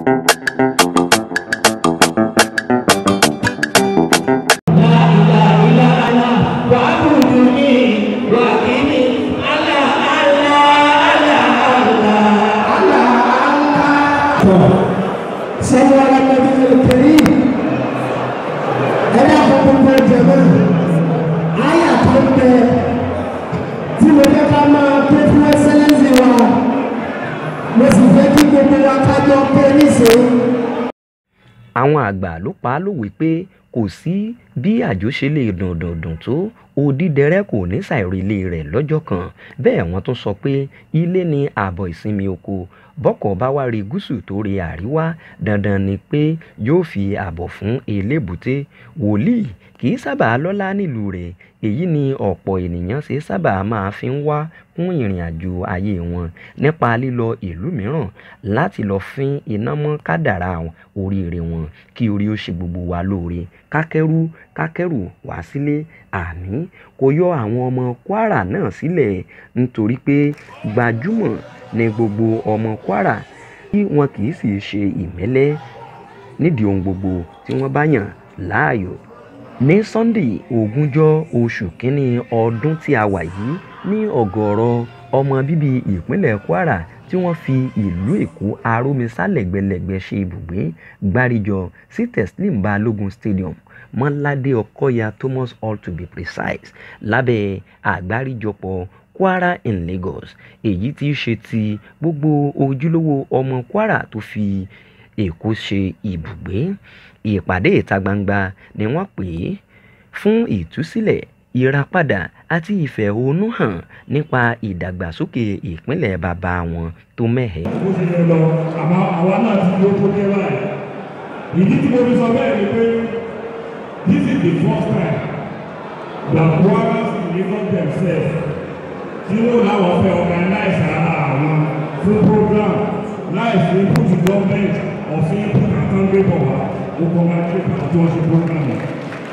صلوا على النبي الكريم ẹ̀dá gbogbo jẹ̀mọ́ àyà tó ń bẹ tí mo fẹ́ ká máa pé fún ẹsẹ̀lẹ́sì wa mo sì fẹ́ kí gbogbo wa kájọ pé níṣẹ́. àwọn àgbà ló pa á lówe pé kò sí bí àjò ṣe lè dùn dùn dùn tó odídẹrẹ́ kò ní ṣàìrèlé rẹ̀ lọ́jọ́ kan bẹ́ẹ̀ wọ́n tún sọ pé ilé ni ààbọ̀ ìsinmi oko bọ́kọ̀ bá wá rí gúúsù tó rí àríwá dandan ni pé yóò fi ààbọ̀ fún elébùté wòlíì kì í sábà lọ́lá nílùú rẹ̀ èyí ni ọ̀pọ̀ ènìyàn ṣe sábà máa fi ń wá kún ìrìn àjò ayé wọn nípa lílọ ìlú mìíràn láti lọ fín iná mọ́ kádàrá oríire wọn kí orí ó ṣe gbogbo wa lóore kákẹ́rù kákẹ́rù wá sílé àmì kò yọ àwọn ọmọ kwara náà sílẹ̀ nítorí pé gbajúmọ̀ ní gbogbo ọmọ kwara tí wọn kì í sì ṣe ìmẹ́lẹ́ nídìí ohun gbogbo tí wọ́n bá yàn láàyò ní sunday ogúnjọ́ oṣù kínní ọdún tí a wà yìí ní ọ̀gọ̀ọ̀rọ̀ ọmọ bíbí ìpínlẹ̀ kwara tí wọ́n fi ìlú èkó arómisálẹ̀gbẹ̀lẹ̀gbẹ̀ ṣe ibùgbé gbáríjọ sí teslim balogun stadium mọ́ládé ọkọ́yà thomas hall to be precise lábẹ́ àgbáríjọpọ̀ kwara in lagos èyí tí í ṣe ti gbogbo ojúlówó ọmọ kwara tó fi èkó ṣe ibùgbé ìpàdé ìta gbangba ni wọ́n pè é fún ìtúsílẹ̀ ìràpadà àti ìfẹ̀hónúhàn nípa ìdàgbàsókè ìpínlẹ̀ bàbá wọn tó mẹ́hẹ̀. bó ṣe lè lọ àmọ́ àwa náà ti ló tó dé báyìí ìdí tí mo fi sọ bẹ́ẹ̀ ni pé this is the first time that Kwaras deliver themselves tí wọ́n láwọn fẹ́ organize ara àwọn fún program láì sí input government ọ̀sìn input àtàǹgbẹ̀bọ̀ wa ó kọ́ máa ṣe àti wọ́n ṣe program yìí.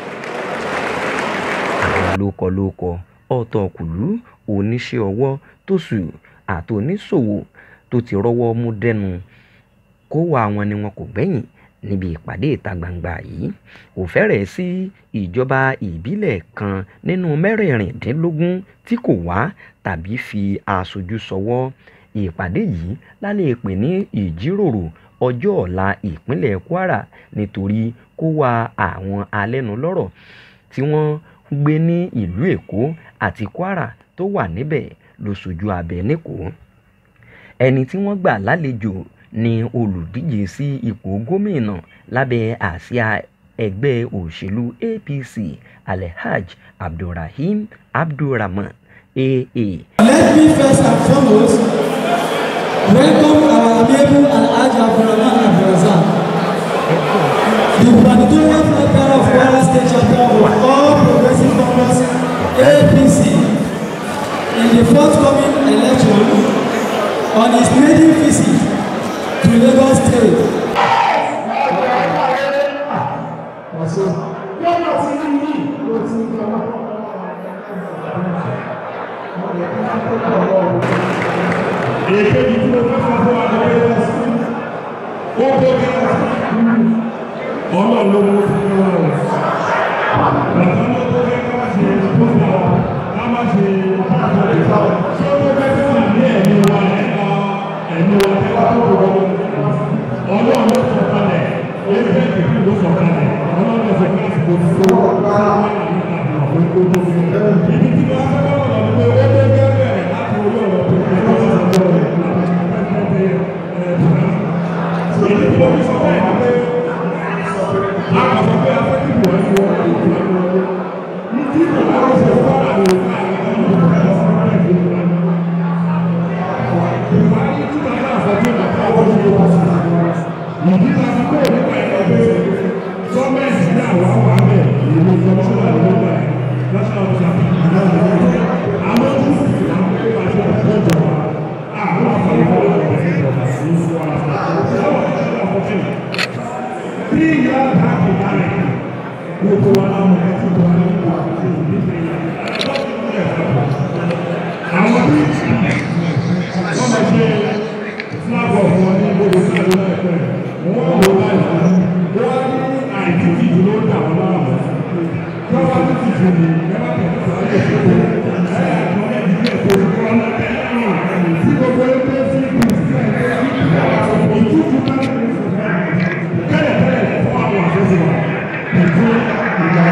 àwọn lókọlókọ ọ̀tọ̀kùlú oníṣẹ́ ọwọ́ tóṣù àti oníṣòwò tó ti rọ́wọ́ mú dẹ́nu kó wá wọn ni wọn kò gbẹ̀yìn níbi ìpàdé ìta gbangba yìí kò fẹ́rẹ̀ sí ìjọba ìbílẹ̀ kan nínú mẹ́rìnrìndínlógún tí kò wá tàbí fi aṣojú ṣọwọ́ ìpàdé yìí lálẹ́ pè ní ìjíròrò ọjọ́ ọ̀la ìpínlẹ̀ kwara nítorí kó wá àwọn alẹ́nulọ́rọ̀ tí wọ́n gbé ní ìlú èkó àti kwara tó wà níbẹ̀ ló ṣojú abẹ níkòó ẹni tí wọ́n gbà lálejò ni olùdíje sí ipò gómìnà lábẹ́ àsíá ẹgbẹ́ òṣèlú apc alhaj abdulrahim abdulrahman aa. Let me first and foremost welcome our amiable Alhaji Abdulrahman Abdulrazak, the gubernatorial flag of Kwara State chapter of all progressive congress APC in the forthcoming election on his maiden visit to Lagos State. èkejì tí mo fẹ́ sọ fún wa ni pé ó bó bí ọlọ́run ló mú fún mi wọn bàtà ló tó fẹ́ ká má ṣe tó fọ ká má ṣe pàtó ìfọ tí ó tó fẹ́ fún wa ní ẹ̀mí wa ẹ̀ka ẹ̀mí wa ẹ̀ka tó kọ̀ ọlọ́run ló sọ kalẹ̀ ẹgbẹ́ ìpínlẹ̀ ló sọ kalẹ̀ ọlọ́run ló sọ kalẹ̀ kò tó wà ní ìlànà òun tó tó fi ibi tí wọ́n fẹ́ bá wà lọ́dún pé ó dé bẹ́ẹ̀ láti orí ọ̀rọ̀ pé kí wọ́n sọ sọ rẹ̀ èyí tí wọ́n fi sọ bẹ́ẹ̀ ni pé àkọsọ pé afẹ́kí wọ́n ti wọ́n ti wọ́n ti wọ́n ní tí kò bá wọ́n sọ fún àwọn Buhari tí wọ́n náà sọ fún ìgbà tó wọ́n ti wọ́n sí ìdí ta fi kó nípa ẹ̀rọ pé gọ́ọ̀mẹ̀ntì ní àwọn àwọn àmì ìlú ìjọba wà lórí ìgbà national office àti ìjọba ìjọba àwọn tó sì fi àwọn pé wàá ṣe ọ̀pọ̀ ìjọba àwọn àfọwọ́ ìjọba ìjọba sí fún wa àwọn ìjọba ọ̀pọ̀ tí ìyá àtàkì balẹ̀ gbogbo wa láwọn ẹ̀ tí wọ́n ní ìwà àti ìdíje àwọn bí wọ́n máa ṣe fúlágọ̀ wọn ní gbogbo ìjọba láìpẹ́ wọ́n wá wọ láìpẹ́ wọ́n wá ní àìtìtì jù ló ń dà wọ́n láàmú tí wọ́n bá tìtì jù ní ẹ má tẹ̀lé sáré ìṣòro ẹ̀ àgbọ̀n ẹ̀ ní ẹ̀kọ́ ìfọ̀n náà tẹ̀lé náà tí gbogbo ẹgbẹ́ sí ìlú sílẹ̀ ìtútù bá ń bẹ̀rẹ̀ fún ẹ̀ tẹ́lẹ̀ tẹ́lẹ̀ fún àwọn àṣẹṣe wa ìtú ìgbà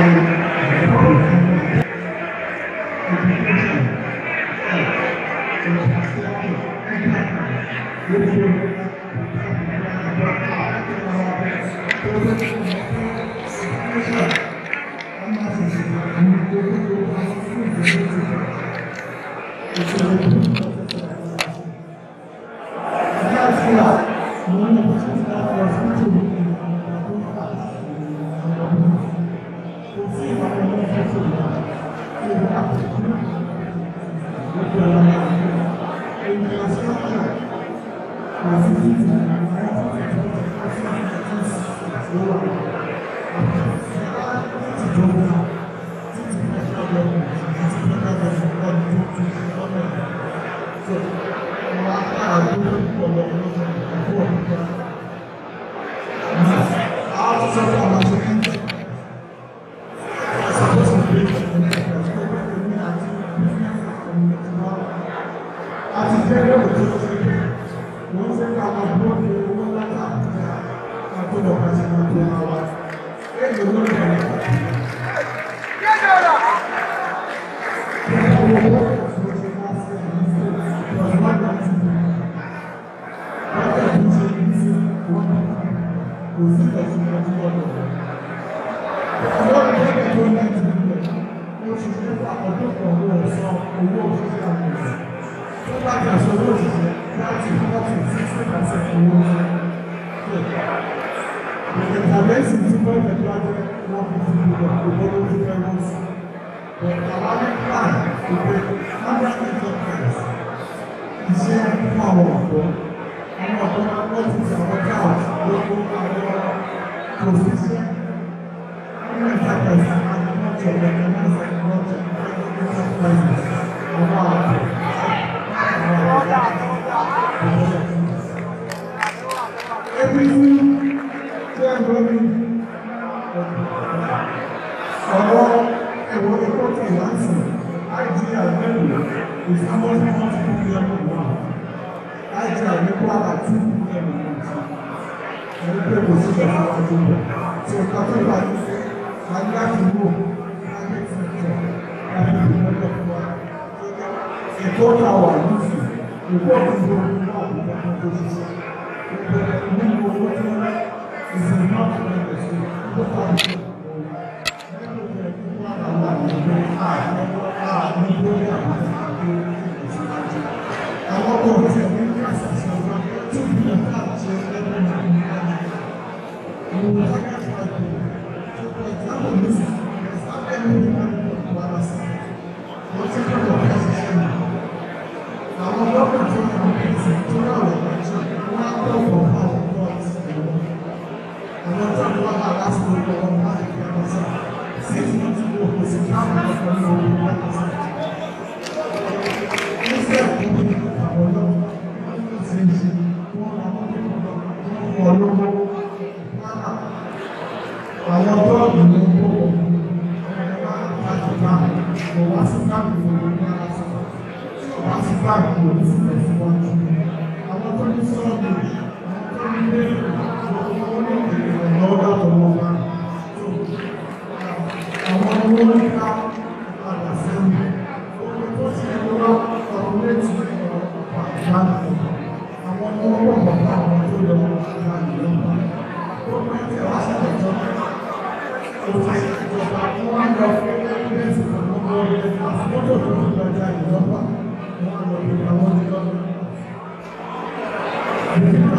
Thank you.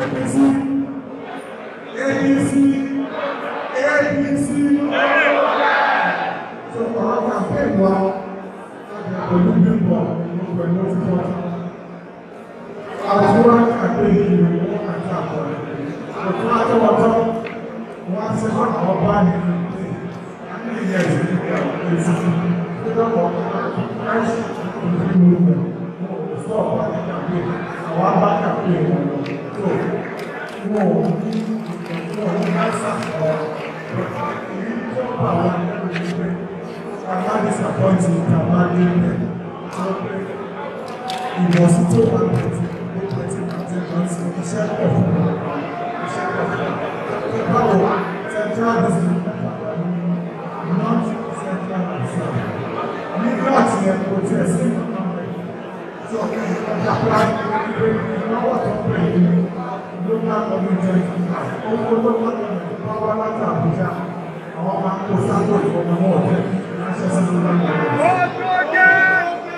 APC APC APC so ọ̀rọ̀ campaign wa pẹ̀lú bímbọ̀ pẹ̀lú fífọ́ àwọn wa campaign yìí wọ́n àti àpọ̀ òtún àtọwọ́tọ́ wọ́n á ti fún àwọn bá ní ilé ìyẹn èsì ìdọ́kọ̀ láìsí ìlú movement stop bá ní campaign àwọn abá campaign wọn lọ tó wọn ò ní wọn ò ní láìsí àpọ̀ èyí tó bá wọn ní ìgbẹ́ bàbá disappointing bàbá ní ilẹ̀ ìwọ̀sí tó wà lẹ́tí ló pẹ̀tí àti ìrántí iṣẹ́ pọ̀ fún iṣẹ́ pọ̀ fún báwo central district not central district nígbà tí ẹ kò tiẹ̀ sí sọ ọjà plan ìnáwó tó pè é local government owó local government bá wá láti Àbújá àwọn máa ń kó sáńgó ìfowópamọ́ ọ̀tẹ̀ ránṣẹ́ sí local government.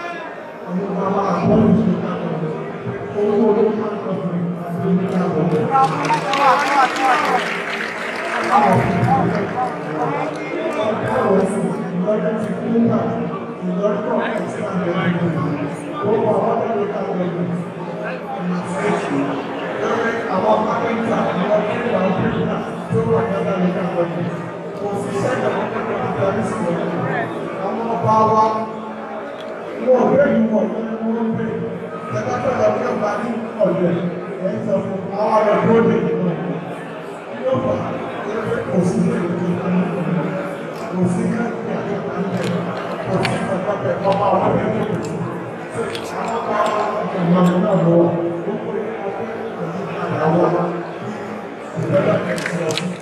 Àwọn ọba wa wọ́n ọ̀rẹ́ yìí wọ̀ ní wọ́n pè ẹgbẹ́ tó lọ sí ọba ní ọ̀dẹ̀ ẹ̀ sọ fún àwọn ọ̀rẹ́ tó lè nínú yóò fà kò sí èrè kò sí káàkiri àgbà ńlẹ̀ kò sí ọ̀pọ̀pẹ̀ ọba ọ̀rẹ́ tó lè sí àwọn ọba ọ̀gbọ̀n náà lọ wà ó pè é àwọn ìgbẹ́lẹ̀ ẹ̀sìn ọ̀sìn.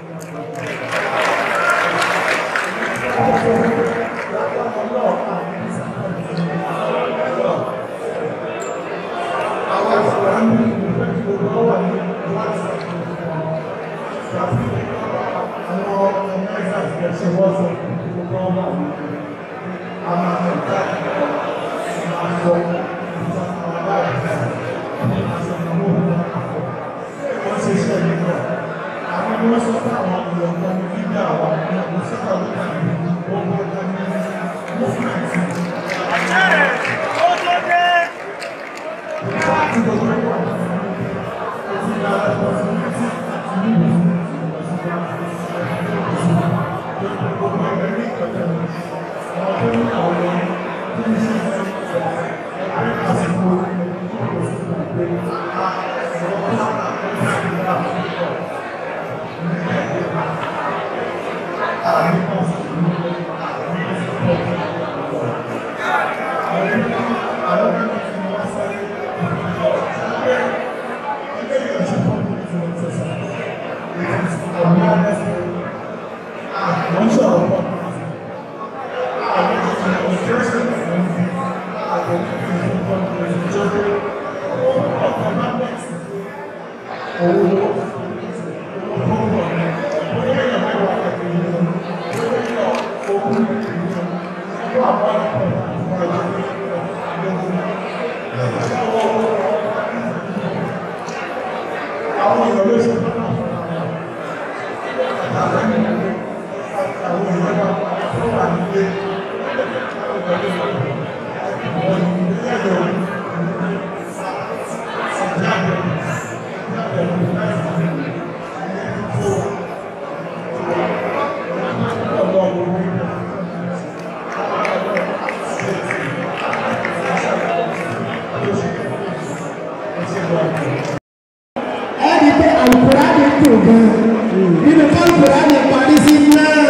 ẹni pé alukurani dùn gan nínú kálukùránì parí sí náà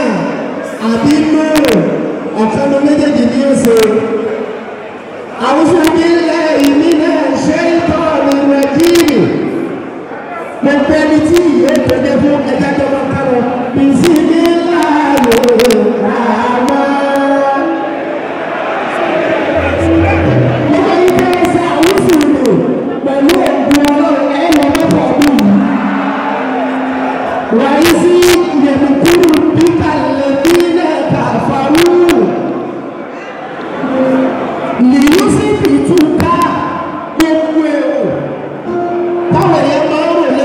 àbí nùrù ọ̀kan ló méjèèjì ní oṣù àwùjọ nílẹ̀ ìmínà ṣe ìtọ́ ìrìnà jíìnì gbogbo ẹni tí ìyẹn tẹ̀lé fún ẹja tó bá kárọ̀ bìsí nílá yóò ràmá. Gbogbo yìí fẹ́ ṣe àwùjọ nù pẹ̀lú ògùn ọlọ́run ẹ̀ lọ mẹ́fọ̀ ọdún yìí. Wàyísí yẹ̀mùkúrú bíkà lẹ́bí náà kàfàrú. Lìyú sí fìtúkà gbogbo èrò. Táwọn èèyàn máa ń rò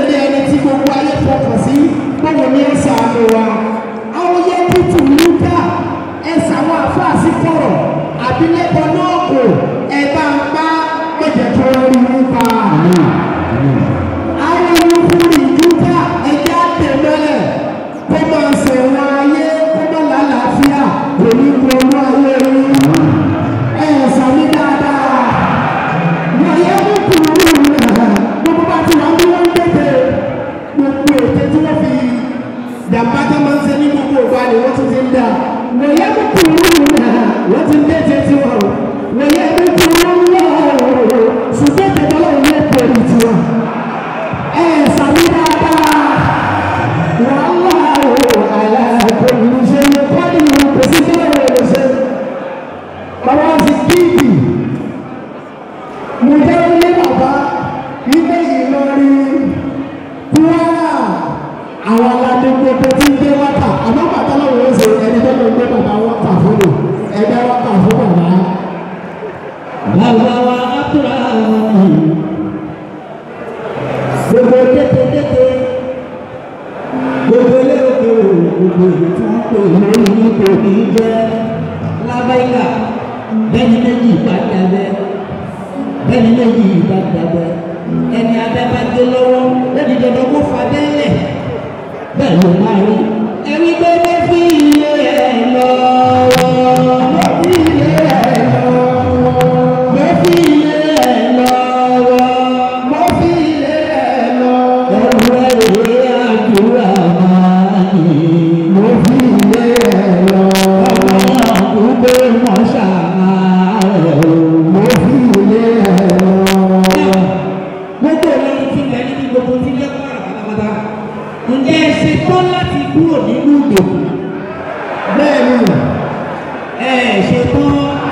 wọ́n ti ń dẹ́jẹ́ tiwọn o wọ́n yẹ kí tí wọ́n ń lọ o ṣùgbọ́n tẹ̀tọ́ lọ́wọ́ yẹ pẹ̀lú tiwọn. ẹ sàmì dáadáa wọ́n wá o àlàkò ìṣe kọ́ni pèsè tẹ́lẹ̀ rẹ̀ ṣe. bàbá ti kíkì mo jẹ́ ilé bàbá ilé Ìlọrin Kwara àwọn aládé gbogbo tí ń gbé wákà àmọ́ bàtà lọ́wọ́ ó ṣe ẹni tó lọ gbé bàbá wákà fún mi ẹgbẹ́ wákà fún bàbá. Bàbá wa Abdulrahman gbogbo kétékété gbogbo eléròkè gbogbo èyí tí wọ́n pè lórí ipò kì í jẹ́ lábẹ́yà bẹ́ẹ̀ni méjì ìpàdé abẹ́ bẹ́ẹ̀ni méjì ìpàdé abẹ́ ẹni abẹ́ bá dé lọ́wọ́ lẹ́ni dandan kó fa bẹ́ẹ̀lẹ̀ bẹ́ẹ̀ ló máa rí ẹni pé mo fi ilé ẹ̀ lọ́wọ́ mo fi ilé ẹ̀ lọ́wọ́ mo fi ilé ẹ̀ lọ́wọ́ mo fi ilé ẹ̀ lọ́wọ́ ẹ̀rù ẹ̀rù àdúrà máa ní mo fi ilé ẹ̀ lọ́wọ́ ọmọ àkúgbé mọ́ṣáà rẹ̀ mo fi ilé ẹ̀ lọ́wọ́ gbogbo ìlọrin ti lẹ níbi gbogbo ti lẹ kọ́ àrà pátápátá ǹjẹ́ ẹ ṣe tán láti kúrò nínú ìdòkú bẹ́ẹ̀ni ẹ ṣe tán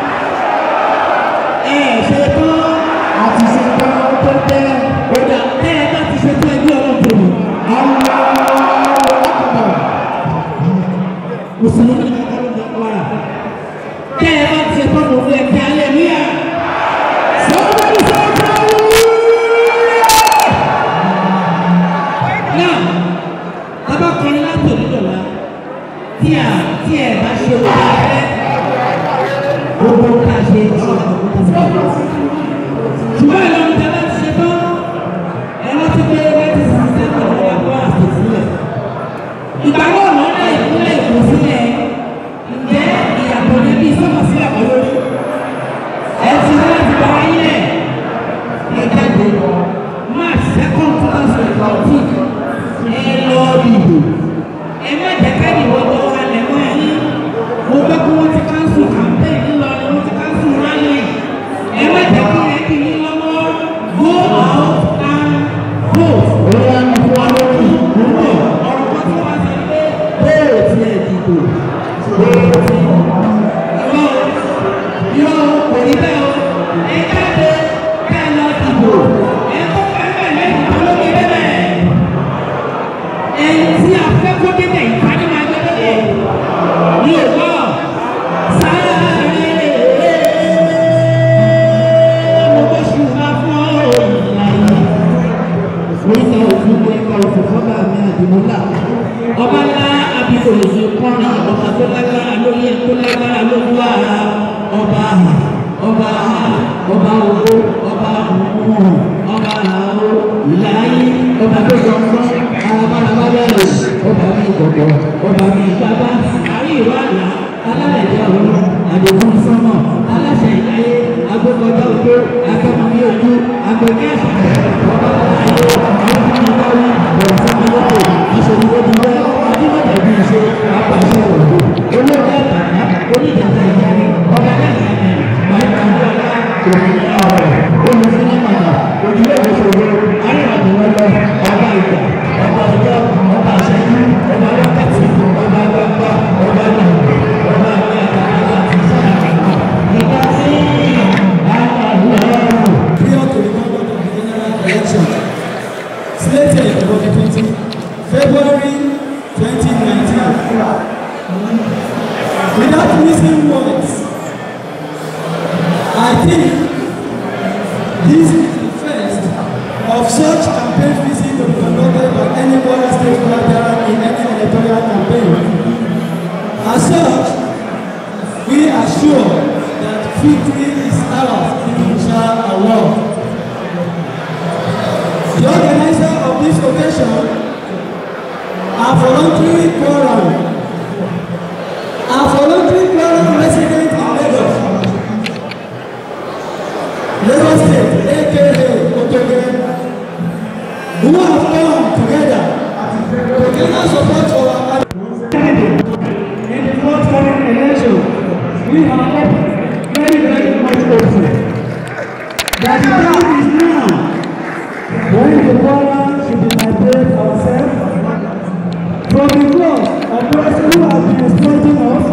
ẹ ṣe tán àti ṣe tán tó tẹ ọjà tẹ ẹ bá ti ṣe tán ẹgbẹ́ ọlọ́dún mi àwọn ọlọ́pàá mùsùlùmí ní ọlọ́dún mi wàrà tẹ ẹ bá ti ṣe tán lòun ẹ kí alẹ́ níyà. Somebody say náà bàbá kọrin láti òdìdọ̀lá tí a tí ẹ bá ṣe wọ́n bá fẹ́ gbogbo ká ṣe ọ̀rọ̀ àkókò sí i. ṣùgbọ́n ìlànà tí a bá ti ṣe tán ẹ rántí pé láti sísè sẹ́kọ̀ọ́ ló wà fún àṣẹ sílẹ̀. ìgbàgbọ́ ọ̀nà ọ̀nà ìpínlẹ̀ Èkó sílẹ̀ ǹjẹ́ ìyàtọ̀ ní bí sọ́mọ̀ sílẹ̀ kọ́ lórí. ẹ ti ní láti bá wáyé ẹ̀ ẹ̀ jáde March second two thousand and fourteen ẹ lọ dìbò ẹ má jẹ́ ká ìwọ tó wà lẹ́mọ́ yín mo gbọ́ pé wọ́n ti káńsù campaign ńlọrin wọ́n ti káńsù rally ẹ má jẹ́ kí ẹ kì í lọ́wọ́ go out and vote. ó yà ní fún wa lórí ìdúró ọ̀rọ̀ kan tí wọ́n sọ pé bóò tí ẹ dìbò bóò tí irọ́ irọ́ kò ní bẹ́ẹ̀ o ẹ jáde ká ẹ lọ dìbò ẹ kó pẹ́pẹ́ lẹ́yìn tó lókè bẹ́ẹ̀ ẹni tí a fẹ́ kó débẹ̀ ìpàdé máa gbé débẹ̀ ní òwò sáré mo bó ṣùgbọ́n fún ìlà yìí oríta òfin mo ẹ̀ka òfin fọ́bà mi àdìmúlà ọba ńlá abikò èyí kọrin ọba tó lágbára lórí ẹ̀ tó lágbára lórí wa ọba ọba ọba owó ọba òmùmù ọba àwọ ìlàyé ọba tó jọ ń gbọ́ arabaraba bẹ́ẹ̀ ọba mi gbọ̀gbọ̀ ọba mi gbàgbá àrí ìlú àná alálẹ̀dẹ̀ ọ̀run àdéhùn sọ́mọ̀ aláṣẹ ìláyé agbẹ́kọ̀jọ́ òjò akẹ́mọ̀mí ojú agbẹ̀kẹ́ àṣàkẹ́ ọba aláyé ọdún ìdáwí bẹ̀rẹ̀ sọ́mọ lókè aṣèlúwọ́dúnwẹ́ adúmọ̀tẹ̀bí ṣe apàṣẹ òdo olóògbé àtàná onídàáta ìyáni ọba dàgbà bàbá ọlá òmìnira ọ̀rọ̀ olùsínímọ̀nà òdìlẹ̀ òṣòro arìnrìnàjò ọba ìgbà ọba ọjọ́ ọba àṣẹjú ọba wákàtí ọba gbàgbà ọba nàìjíríà ọba àgbà àgbà àti sàkàkà ìgbà tí àwọn ọlọ́run. prior to the conduct of the general election slated for the 20 February 2019. Without missing words, I think this is the first of such campaign visit to be conducted by any other state collateral in any electoral campaign. As such, we are sure that victory is ours, inshallah. The organizer of this occasion are voluntary quorum. Are voluntary quorum resident in Lagos. Lagos State, aka Otoge, who have come together to gather support for our in the forthcoming election. We are when the Quran should be liberate ourselves from the claws of those who have been exploiting us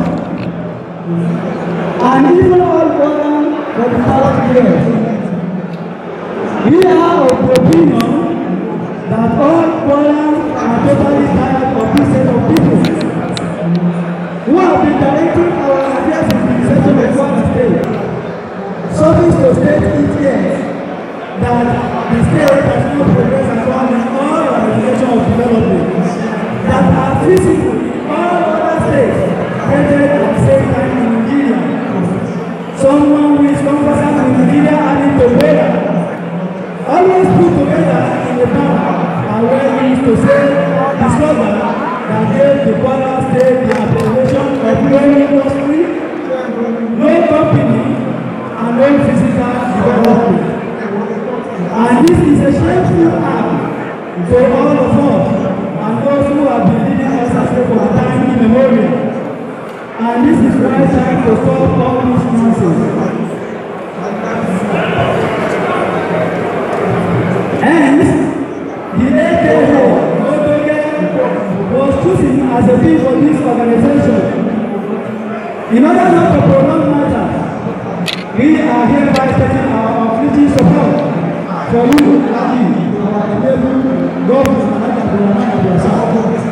and even all Quran for the past years. We are of the opinion that all Quran are totally tired of this set of people who have been directing our affairs in the section of Kwara State. Service to state it here that the state has no progress at all in all our regulation of development that are feasible in all other states headed at the same time in Nigeria. Someone who is conversant with Nigeria having to weather always put together in the town are well used to say the slogan that gave the Kwara state the appellation of no industry, no company, and no physical development. And this is a shameful act to all of us and those who have been leading us astray for time immemorial. And this is why time to stop all this nonsense. Hence, the AKO Odoge was chosen as a theme for this organization. In order not to prolong matters, we are hereby taking our unflinching support for you, Adi, our enable governor, Alhaji Abdulrahman Abdulrasaq.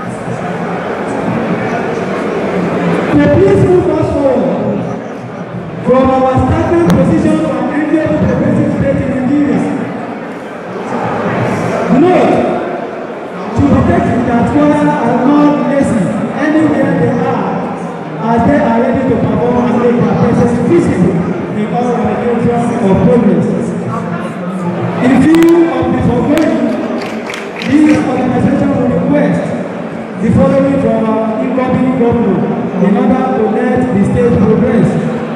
To please move us forward from our starting position from India to progressive state in Nigeria. Note, to detect that Kwara are not lazy anywhere they are, as they are ready to perform and make their presence visible in all ramifications of progress. In view of the foregoing, this organization will request the following from our incoming governor in order to let the state progress.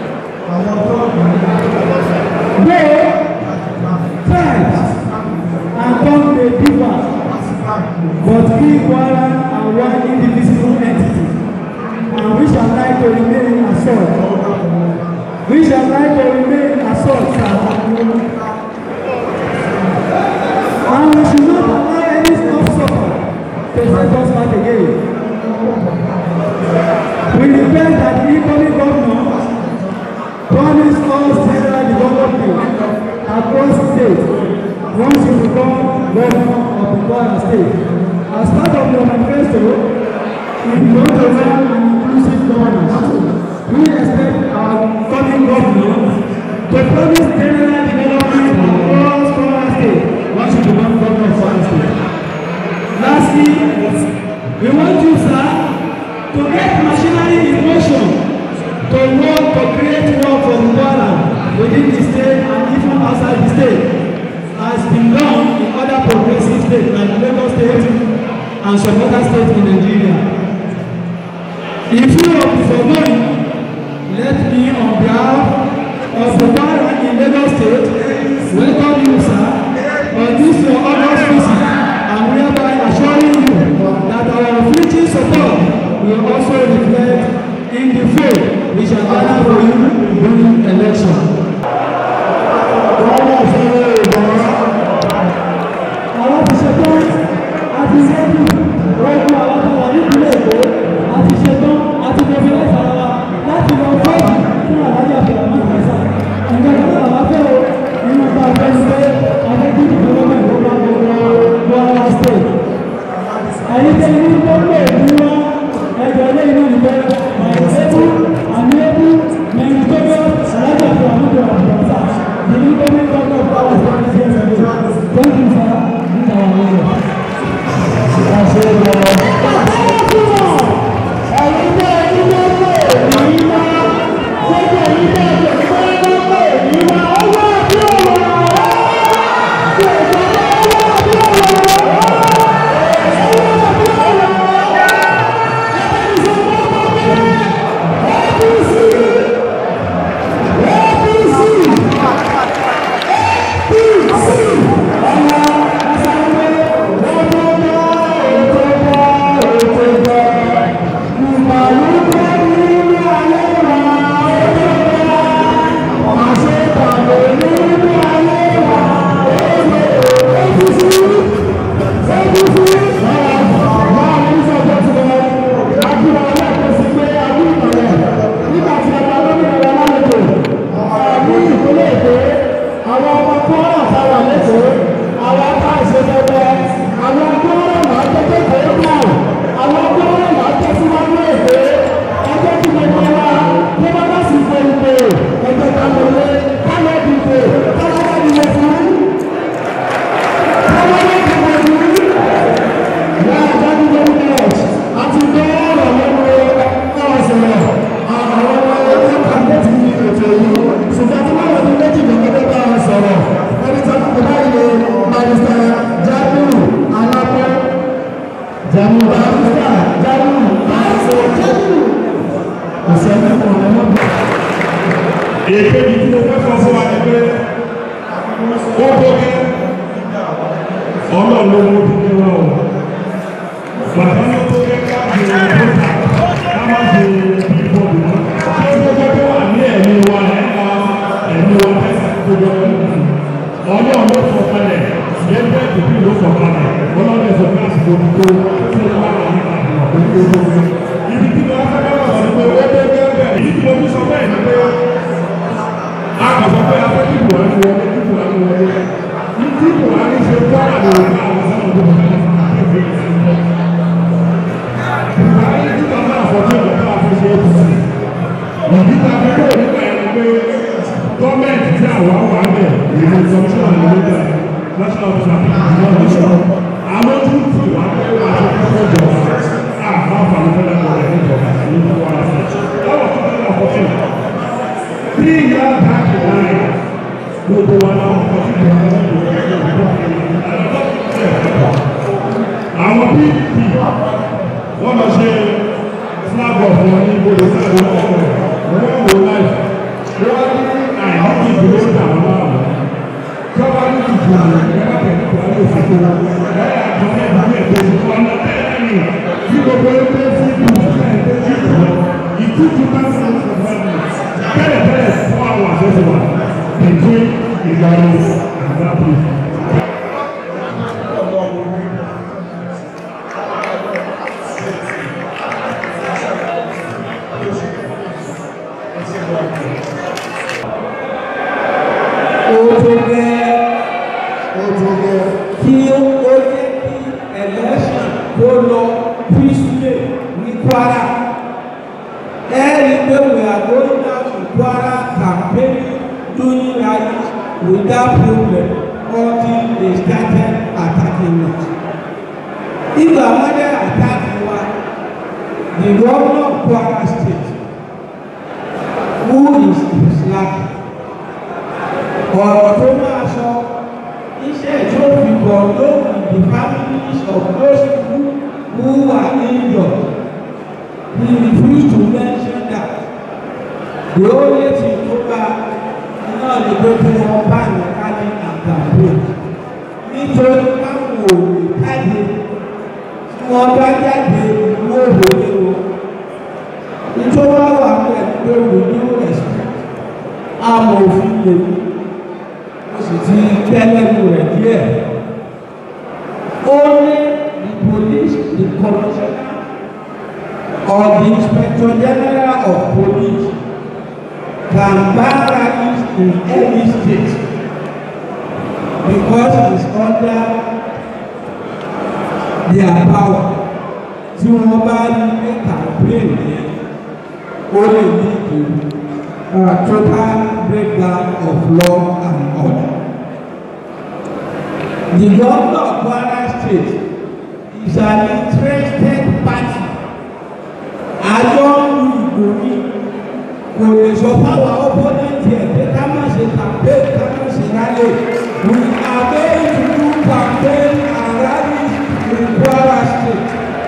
Though tribes and come may differ, but we Kwara are one indivisible entity, and we shall like to remain as such. We shall like to remain as such, sir. And we should not allow any stop suffer to set us back again. We request that the incoming governor promise us general development across the state once you become governor of the Kwara state. As part of your manifesto, we want to run an inclusive governance. We expect our coming governor to promise general development across Kwara state once you become governor of Kwara state. Lastly, we want you, sir, to get machinery in motion to work to create work for Kwara within the state and even outside the state has been done in other progressive states like Lagos State and some other states in Nigeria. In view of the foregoing, let me on behalf of the Kwara in Lagos State welcome you, sir, on this your August visit and hereby assuring you that our unflinching support will also reflect in the vote we shall gather for you during election. àwọn ti ṣetán àti rẹ́dù rẹ́dù àwọn tó wà nípìnlẹ̀ èkó àti ṣetán àti mọ̀fẹ́lẹ́ fara wa láti lọ fẹ́ẹ̀dì fún àlájá fìlàmọ́ ìgbésà ǹjẹ́ kí ló wà fẹ́ o ó tó gẹ́ ọlọ́run ló mú tó gẹ́ wá o bàbá ló tó gẹ́ ká ṣe bóta ká má ṣe bíbọ̀dù mọ́ ṣé ó tó gẹ́ tó wà ní ẹ̀mí wa ẹ̀ka ẹ̀mí wa tẹ́sí tó gẹ́ ọlọ́run ló sọ kalẹ̀ yẹ́pẹ́ tìbí ló sọ kalẹ̀ ọlọ́run ló sọ kalẹ̀ àsìkò tó tó tó wà ní àdúrà tó tó tó tó ibi tí mo fẹ́ bá wà sí pé ó tó gẹ́ bẹ́ẹ̀ ibi tí mo fi sọ bẹ́ẹ̀ ni pé a kò sọ pé afẹ́ kí buhari wọlé kí buhari wọlé ní tí buhari ṣe gbọ́dọ̀ lè wọ́n àwọn sábà tó wọlé buhari tí wọ́n náà fọ́tí ọ̀gá náà fi ṣe é kù sí ìdí ta fi kúrò nípa ẹni pé gọ́ọ̀mẹ̀ntì tí àwọn wà bẹ̀ ìlú ìsọmíṣọ́ ìlú ìgbà national officer ìlú ọ̀dọ́sọ̀ àwọn tó ti wà pé wà á ṣe kọ́kọ́ jọ àwọn àǹfààní fẹ́lẹ́ kọ́ ẹ̀ níjọba ní kwara state lọ́wọ́ tó tẹ́lẹ̀ ọ̀pọ̀tún three years back in line gbogbo wa náà wọ́n kọ́ sí ìjọba àwọn pdp wọ́n lọ ṣe flag off wọn ní ibodè sáré ọkọ̀ wọ́n wò láì wọ́n ní àìní ìdúró dàwọn láàmú tọ́ba ní ìdìbò rẹ̀ ẹ̀rọ tẹ̀lé kò wáyé òfin tó ẹ̀yà àjọyọ̀ ìdílé ẹ̀kọ́ ìdìbò ọ̀nà tẹ́lẹ̀ ní tí gbogbo ẹgbẹ́ sí ìdìbò ẹ̀ẹ́dẹ́ sí ìdìbò ìtútù bá sí ìdìbò tẹ́lẹ̀ tẹ́lẹ̀ fún àwọn àṣẹṣe wa between Ìlọrin and that place. ó tó gẹ́ ó tó gẹ́ kí ó jẹ́ kí election kó lọ peacefully ní Kwara. Ẹ̀rí pé we are going out to Kwara campaigning doing rallies without problem until they started attacking us. Ìgbà wọ́n dẹ̀ attack wa, the governor of Kwara state who is Islam ọ̀rọ̀ tó máa sọ iṣẹ́ tó fi bọ̀ lóhùn the families of those who who were injured he refused to mention that the only thing tó bá iná ní pé kí wọ́n bá ní kájí àgbàdo nítorí báwo ò lè jáde tí wọ́n bá jáde ìlú òwòye o nítorí wọ́n wà pẹ̀lú pé we do respect amòfin lèmi sì ti tẹ́lẹ̀mù rẹ̀ díẹ̀. Only the police, the commissioner, or the inspector general of police can ban rallies in any state because it is under their power. Tí wọ́n bá ní pé campaign yẹn, ó lè ní ìlú uh, total breakdown of law and order. The governor of Kwara State is an interested party. Àjọ ń lu ìbò ní kò lè sọ fáwọn opponent yẹn pé ká má ṣe campaign ká má ṣe rally. We are going to do campaign and rally in Kwara State.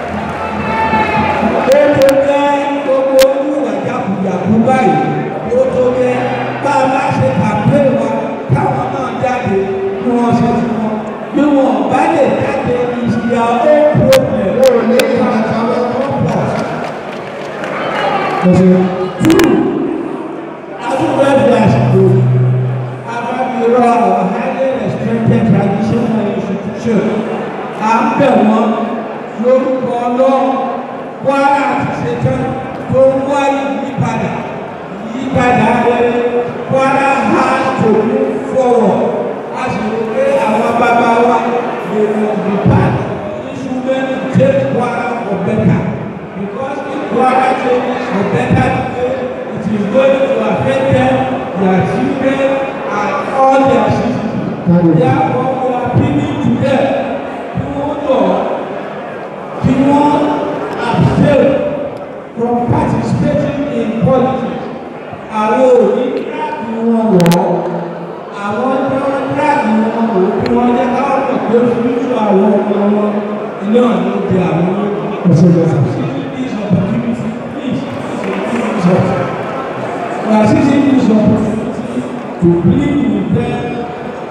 Ó tó gẹ́ gbogbo oníwà jàkújàkú báyìí ó tó gẹ́ bá a bá ṣe campaign wa káwọn náà jáde kí wọ́n ṣe fún wọn bí wọn bá lè jáde is their own problem. ó ní àtàwọn Two, adúgbò ẹgbẹ́ àsìkò abábíyọ our highly respected traditional institution à ń bẹ̀ wọ́n lórúkọ ọlọ́run Kwara àti ṣetán tó ń wá ìyípadà ìyípadà rere Kwara has to move forward a sì rò pé àwọn bàbá wa lè mọ̀ bí part instrument to take Kwara for better because if Kwara changes for better today it is going to affect them their children and all their citizens therefore we are appealing to them kí wọ́n lọ kí wọ́n abstain from participating in politics àwọn òní kíláàsì wọn wọ̀ àwọn tí wọ́n kíláàsì wọn wò kí wọ́n jẹ́ káwọn mọ̀ pé fúnṣọ àwọn ọmọ wọn ilé ọ̀nà di àwọn ọmọ this opportunity please this opportunity we are seizing this opportunity to plead with them to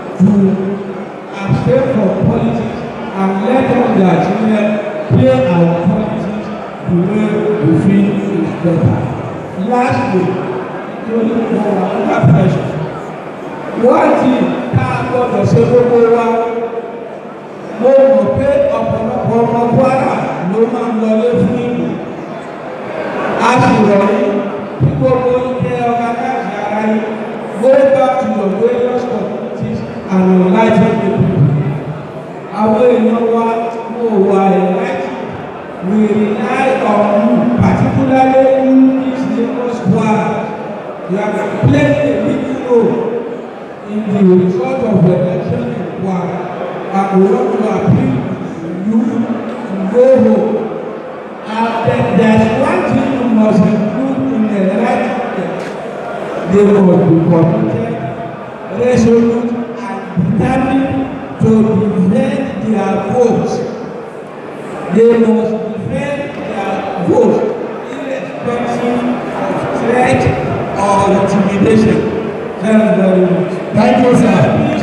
abstain from politics and let all their children play our politics the way we feel is better. Lastly, to the more under pressure. Wọ́n ti ká gbọ́dọ̀ ṣe gbogbo wa. Mo mọ̀ pé ọ̀pọ̀lọpọ̀ ọmọ Kwara ló máa ń lọlé fún ìlú. A sì rọ̀ yín bí gbogbo ike ọba káàkiri ara yín. Go back to your various communities and enlighten the people. Àwọn èèyàn wa mo wà enlightened. We rely on you, particularly you, this Lagos Kwara. You have played a big role in the result of the election in Kwara. And we want to appeal to you to go home. And then there's one thing you must include in the right they must be committed, resolute, and determined to defend their votes. They must defend their votes irrespective of threat or intimidation. Thank you very much. Thank you, sir.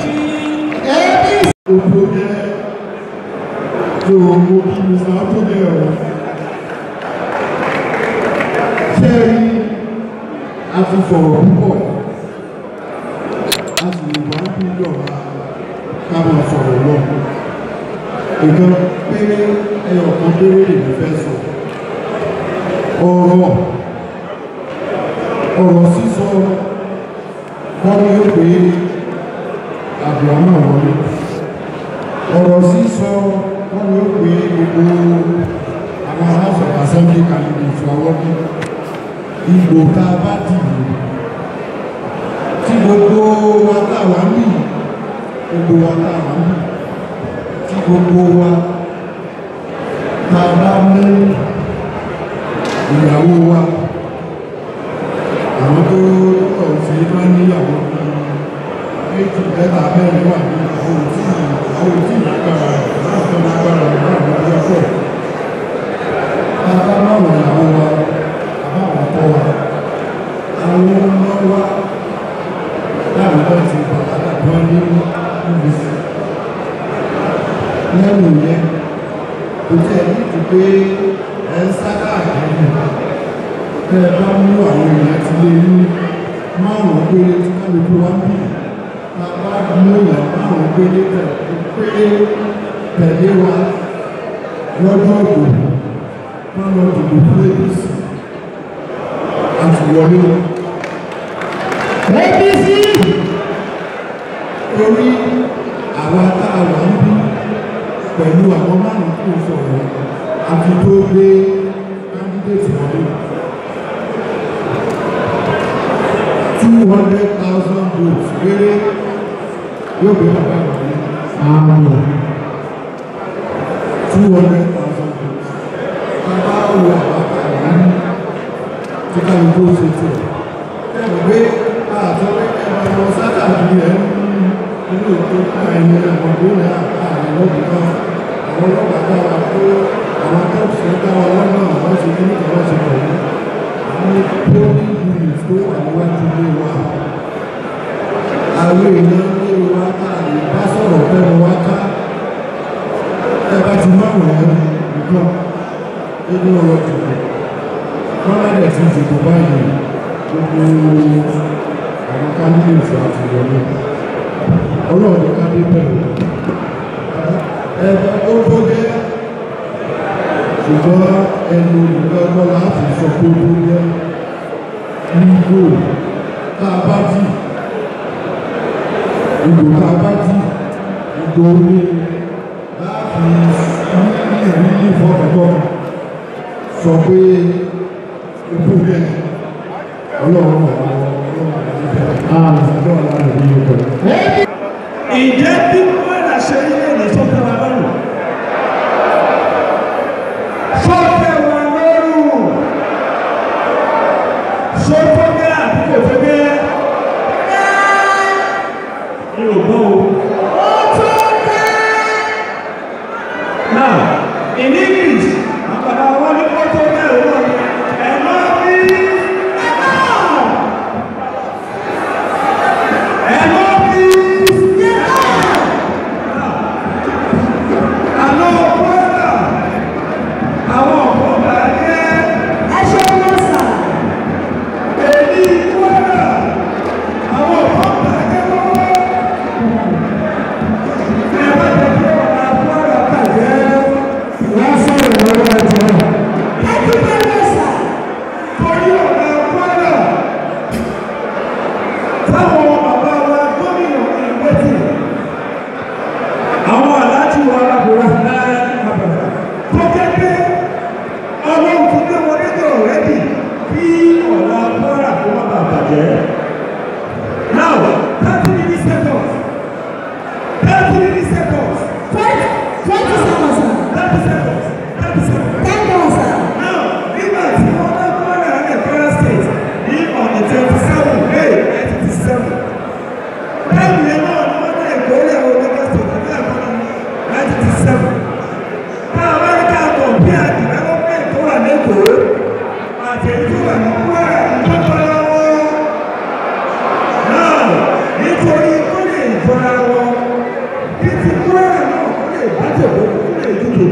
Gbogbo jẹ́ tó owó kí ni sáà tó jẹ́ ọ̀rọ̀. Ṣé rí a ti sọ̀rọ̀ púpọ̀ a sì lè wá bí lọ́la ká máa sọ̀rọ̀ lọ. Nǹkan péré ẹyọ kan péré lèmi fẹ́ sọ. Ọ̀rọ̀ ọ̀rọ̀ sísọ wọ́n ní ó pé Abrahamu wọlé ọ̀rọ̀ sísọ wọ́n ní ó pé gbogbo àwọn house of assembly candidates wa wọ́n ní ìgbò tá a bá dìbò tí gbogbo wa tá a wà ń bì gbogbo wa tá a wà ń bì tí gbogbo wa tá a bá mú ìyàwó wa àwọn tó lọ́ọ̀ sí máa ń níyàwó méjì mẹ́ta mẹ́rin wà ní àwọn òtí àwọn òtí ìlágbára láti lágbára láti ọjọ́ pọ̀ bàbá báwọn ìyàwó wa bàbá àwọn ọkọ wa àwọn ọmọ wa láwọn bá ti bàbá wọn ní níbi sí lẹ́nu yẹn kò tẹ̀ ní ti pé ẹ̀ ń sá káàkiri tẹ́ ẹ bá mú àwọn èèyàn ti lé ní márùn-ún péré tí kálukú wá ń bì bàbá mú èèyàn márùn-ún péré péré tẹ̀lé wa lọ́jọ́ ògbò wọ́n lọ dìbò fún apc àti wọlé wọn. APC torí àwa tá a wà ń bí pẹ̀lú àwọn márùn-ún tó sọ̀rọ̀ àti tó gbé kándídéètì wọlé. two hundred thousand votes péré yóò gbé bàbá wọlé. àmì two hundred thousand votes. bàbá wo àbáta yìí tí kálukú ṣe tiẹ̀. ẹ mọ̀ pé àtọ́wé ẹ̀rọ ọmọ sátà bí ẹ̀ ń inú ètò ká ẹni ẹ̀wọ̀n tó ní àárín lọ́dún náà àwọn ọlọ́pàá dá wa kó àwọn tọ́ọ̀sì dá wa lọ́nà àwọn ṣe kí nìkan wọ́n ṣe pẹ̀lú àwọn polling unit tó wà níwájú ilé wa àwọn èèyàn ilé wa tá a lè bá sọ̀rọ̀ fẹ́nu wá ká ẹ bá ti máwùn ẹ̀ nìkan nínú ọ̀rọ̀ dìbò kọ́ládẹ̀ ti dìbò báyìí gbogbo àwọn kándídéètì àti ìwọlé ọlọ́run ká dé bẹ̀rẹ̀ ẹ̀bẹ̀ ó tó gẹ́ ṣùgbọ́n ẹnu olùgbẹ́gbọ́ láti sọ pé ó tó gẹ́ nígbò tá a bá dì ìgbò tá a bá dì ìgbò ní láti ní ìrírí ìfọ̀kànbọ̀ sọ pé ó tó gẹ́ ọlọ́run ọlọ́run àti ìjọba ọlọ́run ní ọkọ̀ Ǹjẹ́ bí Kwara ṣe rí lẹ́nu sọ́kẹ́ wa lọ́rùn? Sọ́kẹ́ wa lọ́rùn. Sọ́kẹ́ àbí kò fẹ́ bẹ́ẹ̀? Mi ò gbọ́ o. Now, in English, àwọn bàbá wa ní kó tó bẹ́ẹ̀ wọ́n ní ẹ̀ máa bí ẹ̀ máa. Ẹ̀ máa bí ẹ̀ máa.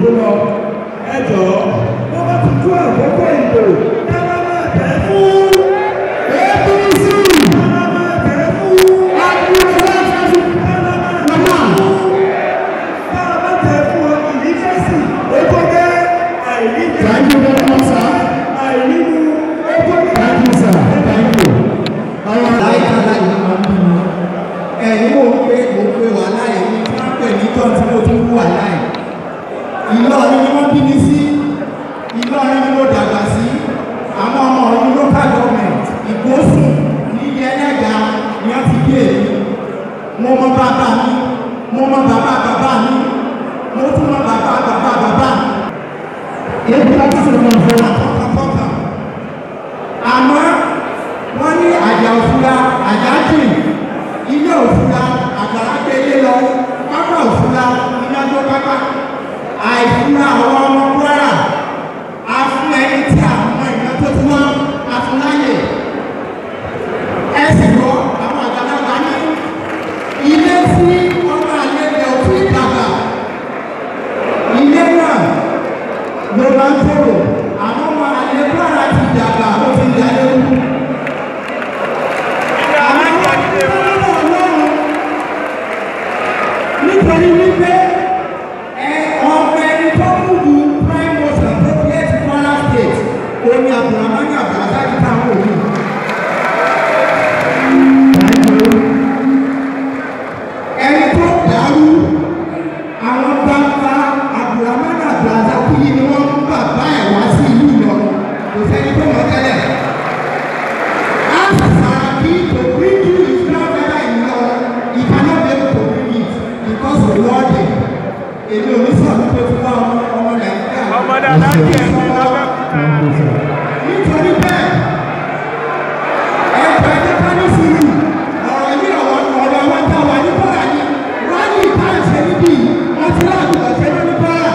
lọ ẹjọ́ wọ́n bá ti tú àkókò ìbò ẹ má máa tẹ̀ fún APC ẹ má máa tẹ̀ fún Abdulrasaq ẹ má máa tẹ̀ mama fún tá a bá tẹ̀ fún ọ ìnífẹ̀sì ó tó jẹ́ àìníjẹ thank you very much sir àìnímu ó tó jẹ́ thank you sir thank you. àwọn láìka láì ní máa ń bí mi ẹ̀yin mò ń pé mò ń pé wàhálà yẹn ní kí wọ́n pè ní tán tí mo tún wú wàhálà yẹn Ìlọrin ni wọ́n bí mi sí Ìlọrin ni mo dàgbà sí àwọn ọmọ ọdún local government Ìgbósùn ní Yẹlẹ́ga ni wọ́n ti bí èmi mo mọ bàbá mi mo mọ bàbá bàbá mi mo tún mọ bàbá bàbá bàbá mi ebi láti sọ̀rọ̀ náà fẹ́ wa. tọkàntọkà àmọ́ wọ́n ní àjà òfúra àjà jìn ilé òfúra àgbàrá gbélé lọ pápá òfúra iná tó pápá àìfúra àwọn ọmọ kwara afún ẹni tí àwọn ìná tó ti wọ́n afúnáyè ẹ sì gbọ́ àwọn àgbàlagbà ní ilé tí ọmọ àlejò òfin dàgbà ilé náà ló máa ń tòrò àmọ́ ọmọ àlejò ara ti dàgbà ó ti dà lóru. Àwọn ọmọ ọlọ́run nítorí wípé ẹ ọmọ ẹni tó kù ju prime most appropriate Kwara state oní abdulhamani abdulhasaki táwọn òbí. Ẹni tó dàrú àwọn bàbá abdulhamani abdulhasaki yìí ni wọ́n mú bàbá ẹ̀ wá sí ìlú Ìlọrin kò sẹ́ni tó mọ̀ tẹ́lẹ̀. Ask Saraki to bring you his grandfather in law he cannot be able to bring it because of wording. Èmi ò ní sọ̀rọ̀ tó ti wá ọmọ ọmọ Nàìjíríà. ọmọ dáadáa kí ẹ ní lábẹ́kúta. Nítorí bẹ́ẹ̀, ẹgbẹ́ ẹjẹ́ ká ní sùúrù, ọ̀rọ̀ yìí ọ̀rọ̀ ọ̀rọ̀ àwọn tá a wà ní bọ́lá ni, rálì ìtànṣe níbí, wọ́n ti láàbù ọ̀ṣẹ́ ní bọ́lá.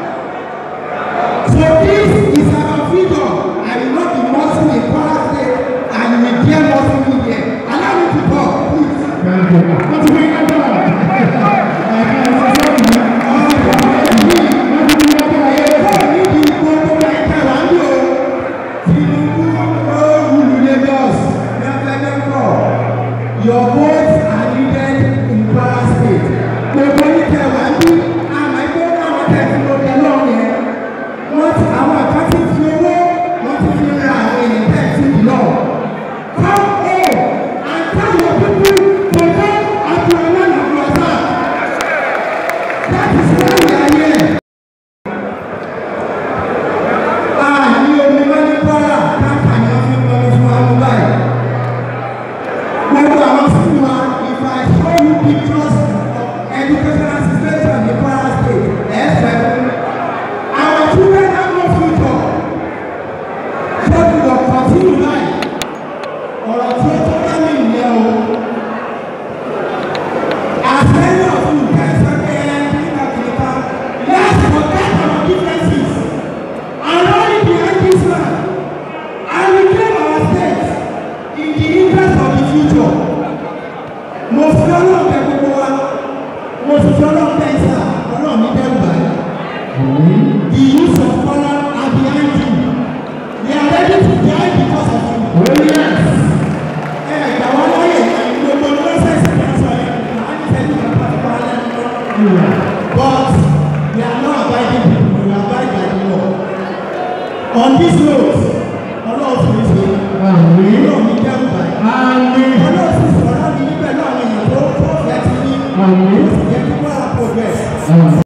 So this is our freedom. I will not be mossing in Kwara State and you will dare mossing me here. Allow me to talk, please. wọ́n ti fi ká bọ̀. ẹ̀ka ẹ̀sẹ̀ sọ́ọ̀tì wọ́n ti fi ká bọ̀ ayé. Ẹ̀kọ́ níbi gbogbo ẹ̀ka wà ń lò. Tinubu ó rule Lagos ní Afẹ́dẹ́kọ̀. Your votes are needed in Kwara State. Gbogbo oníkẹ́ wà ń bí àmọ́ ẹgbẹ́ àwọn tẹ̀sí ló dé lọ́rùn yẹn. Wọ́n ti àwọn àká ti fi owó wọ́n ti fi ra àwọn èèyàn tẹ̀sí lọ. Come home and tell your people to vote Abdulrahman Abdulrasaq. That is why we are here. Àní omi wọ́n ní Kwara káàkà ni wọ́n fi ń lọ́wọ́ fún wa mú báyìí. Gbogbo àwọn fún wa if I show you pictures of educational situation in Kwara state ẹ fẹ́ fún. Our children have no future. So we go continue life. Ọ̀rọ̀ tí ó tó bá mi nìyẹn o. As many of you guys are there, kíkà kíkà, let's forget our differences and rally behind this man and reclaim our state in the interest of the future. Mo fi ọlọ́run bẹ gbogbo wa, mo sì fi ọlọ́run bẹ ìsà, ọlọ́run mi dẹ́rù báyìí. The youth of Kwara are behind you. They are ready to die because of you. Oh yes. Ẹ gbà wọ́n láyè gbogbo lọ́sẹ̀sì kan sọ yẹn, màá ní sẹ́yìn kan pàtó wá lẹ́nu. But we are not abiding people, we abide by the law. On this road, ọlọ́run fi ṣe Àmín. ọlọ́run mi dẹ́rù báyìí. Àmín. Ọlọ́run sì sọ̀rọ̀ mi níbẹ̀ náà àwọn èèyàn tó tó fẹ́ ti ní. Àmín. Ó sì jẹ́ kí wọ́n á progress. Àmín.